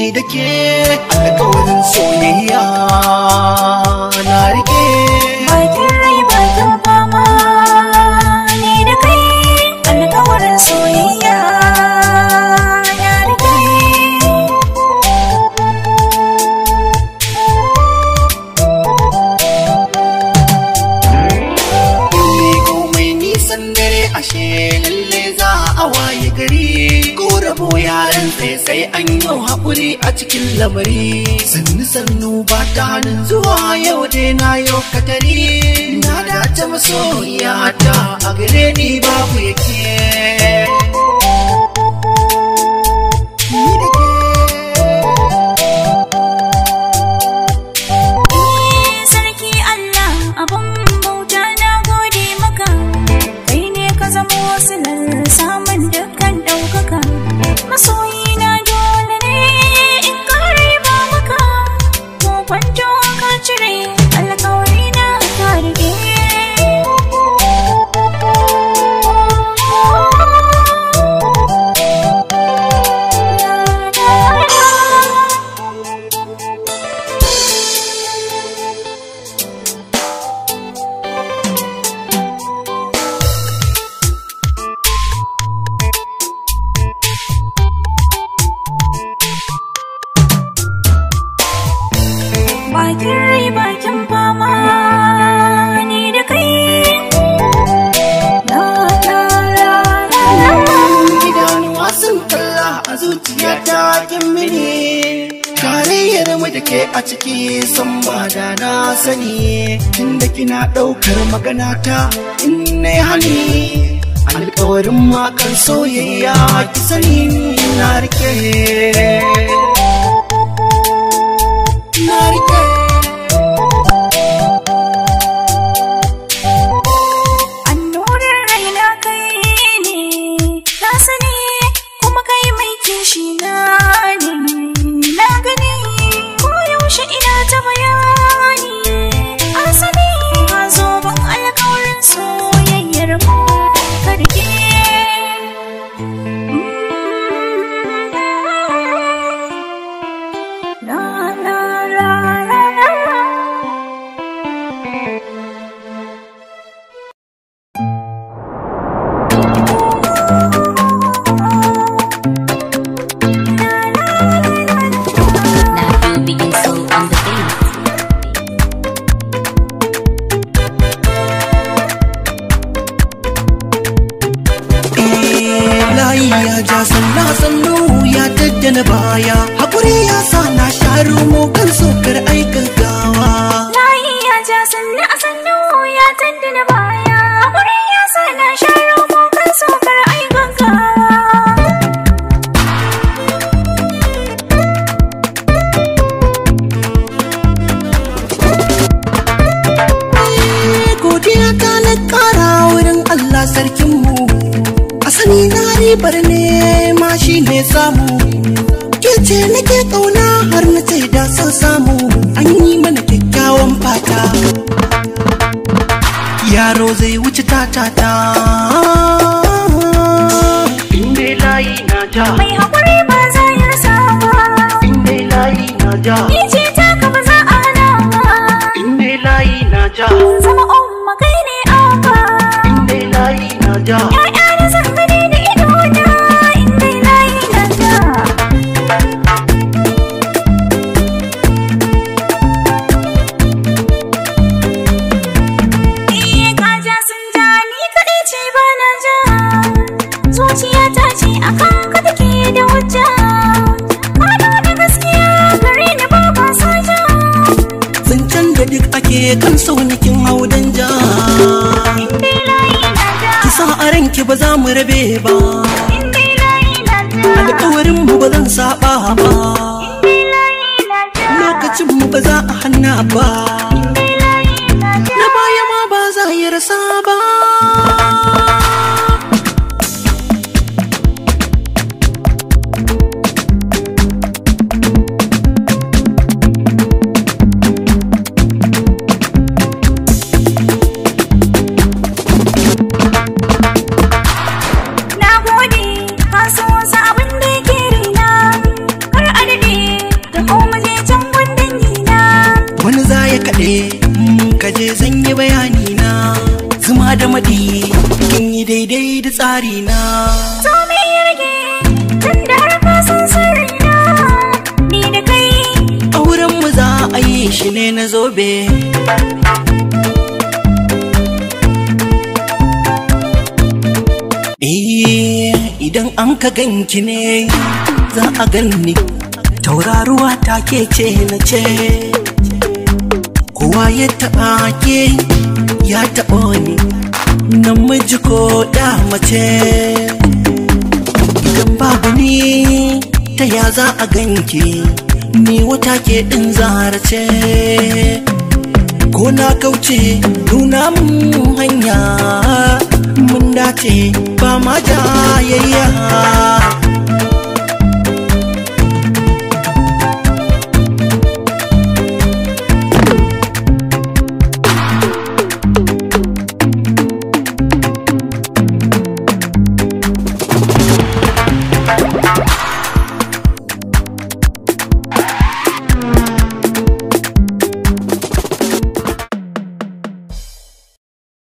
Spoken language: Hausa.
da ke alkawarin soyayya na rike Bakin rai bakin fama ni da kai alkawarin soyayya na rike. ne komai nisan dare ashe lalle za a waye gari ko rabo yaran sai sai an yi haƙuri a cikin lamari sannu sannu ba ta hannun zuwa yau dai na yau katari na dace masoyiya ta a gare ni babu yake Ni da ke. Sarki Allah abun bauta na gode maka kai ne ka zamo silar samun dukkan ɗaukaka masoyi na dole ne in kare ba maka ko kwanto ka cire alkawari na ka rike bakin rai bakin fama ni da kai la la la la la idanuwa sun kalla a zuciya ta kin mini tarayyar mu da ke a ciki san ba da na sani tunda kina ɗaukar magana ta in na hani alkawarin makar soyayya ki sani na rike na rike annorar raina kai ne na sani kuma kai mai kishi na ne na gani ko yaushe ina ta bayani asali ka zo ban alkawarin soyayyar mu ka rike la la la la la Now you begin so on the beat. layi ya ja sanna sannu ya daddana baya hakuri ya sa na sharu mu kan sokar aikin gawa Layi ya ja sannu a sannu ya tandana baya. Hakuri ya sa na sharo kan sokar ai gaggawa. godiya ta na kara wurin Allah sarkinmu a sani na ribar ne ma shi ne samu ke ce nake kauna har na ce da son samu an yi mana kyakkyawan fata yaro zai wuce tatata inda layi na ja Mai hakuri ba za ya rasa ba. inda layi na ja Ni ce ta ka ba za a hana ba. inda layi na ja Zama umma kai ne abba. inda layi na ja Ya'ya da zan gani da idona. Inda layi na ja. Eh, ka ja sun ja, ni kaɗai ce ba na ja. Zuciya ta ce a kan ka take da hujja. Ka nuna gaskiya gare ni ba ba sa ja. zancen da duk ake kan saunikin haudan ja Inda layi na ja. kisa a ranki ba za mu rabe ba Inda layi na ja. alkawarin mu ba zan saba ba Inda layi na ja. lokacin mu ba za a hanna ba Inda layi na ja. na baya ma ba za yi rasa ba Na gode, ka so wasu abin da yake rina. Kar a daɗe, sani na zuma da madi kin yi daidai da tsari na To me ya rage tun da har ka san sirrina ni da kai auren mu za a yi shi ne na zobe Eh idan an ka ganki ne za a ganni tauraruwa ta ke ce na ce kowa ya taɓa ke ya taɓa ni namiji ko ya mace idan babu ni ta ya za a ganki ni wata ke ɗin zara ce ko na kauce nuna mun hanya mun dace ba ma jayayya